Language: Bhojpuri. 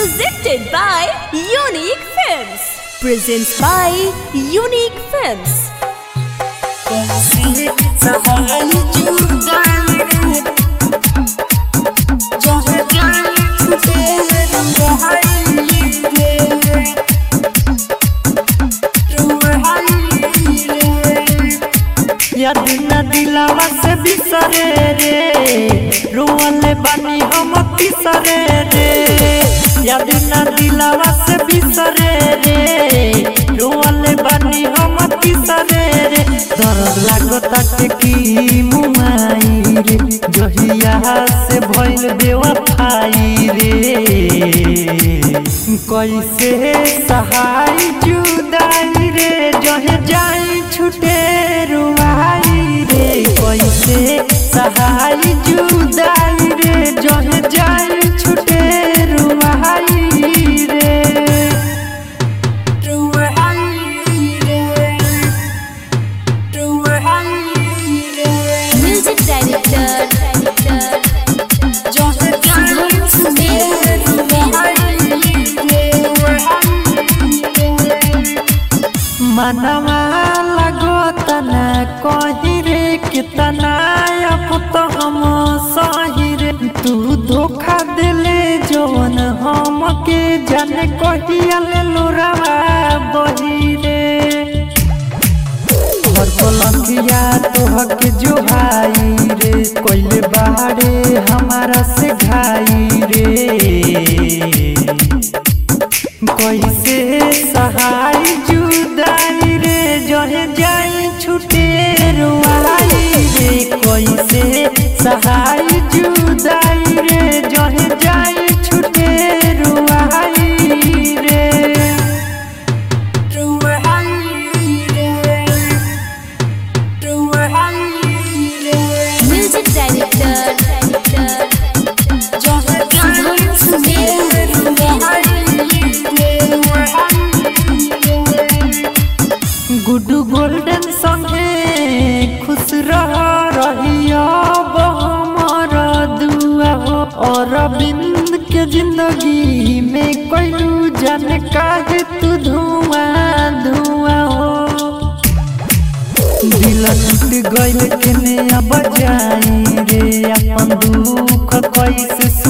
Presented by Unique Films. Presents by Unique Films. याद न दिलावा से बिसरे रे रोवले बानी हम किसरे रे याद न दिलावा से बिसरे रे रोवले बानी हम किसरे रे दर्द लागता के की मुमाई रे जहिया से भइल बेवफाई रे कैसे सहाय जुदाई रे जहे जाई छुटे रुआई रे कैसे सहाय जुदाई रे जहे जाई छुटे रुआई रे रुआई रे रुआई रे Music Director. जहे जाई छुटे रुआई मनवा लगोता न कही रे कितना अब तो हम सही रे तू धोखा दिले जवन हम के जाने कहिया ले लोरावा बही रे हर पलंगिया तोहके जो भाई रे कोइले बाड़े हमारा से घाई रे कैसे सहाय जुदाई रे जहे जाई छुटे रुआई रे कैसे सहाय जुदाई रे जहे जाई छुटे रुआई रे रुआई रे रुआई रे Music Director. गुड्डू गोल्डन संगे खुश रह रहिया हमारा दुआ हो और बिंद के जिंदगी में कोई जाने काहे तू धुआं धुआं हो दिल टूट गइल केने अब जाई रे अपन दुख कैसे